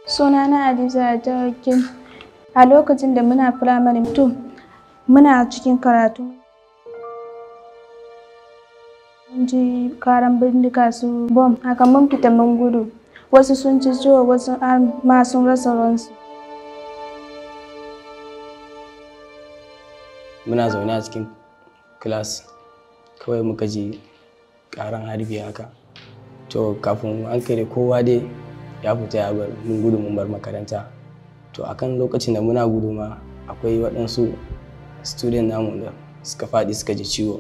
Sunana Hadiza Jawakin. A lokacin da muna firamare to muna cikin karatu. Mun ji karan bindiga su bom haka mun fita mun gudu. Wasu sun ci ciwo wasu har ma sun rasa ransu. Muna zaune a cikin class kawai muka ji karan harbi haka. To kafin an kai kowa dai ya fita ya bar mun gudu mun bar makaranta. To akan lokacin da muna gudu ma akwai waɗansu student namu da suka faɗi suka ji ciwo.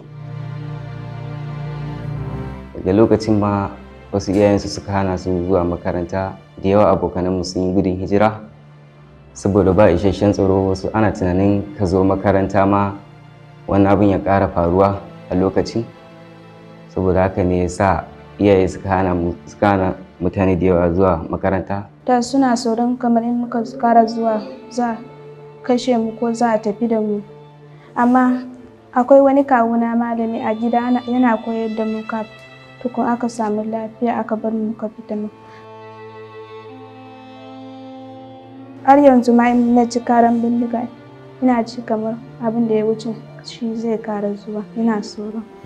daga lokacin ma wasu iyayensu suka hana su zuwa makaranta da yawa abokananmu sun yi gudun hijira saboda ba isasshen tsaro wasu ana tunanin ka zo makaranta ma wannan abin ya ƙara faruwa a lokacin saboda haka ne ya sa iyaye suka hana suka hana mutane da yawa zuwa makaranta Da suna tsoron kamar in muka kara zuwa za a kashe mu ko za a tafi da mu. Amma akwai wani kawuna malami a gida yana koyar da mu kafin tukun aka samu lafiya aka bar mu muka fita mu. Har yanzu ma in na ci karan bindiga ina ci kamar abin da ya wuce shi zai kara zuwa ina tsoro.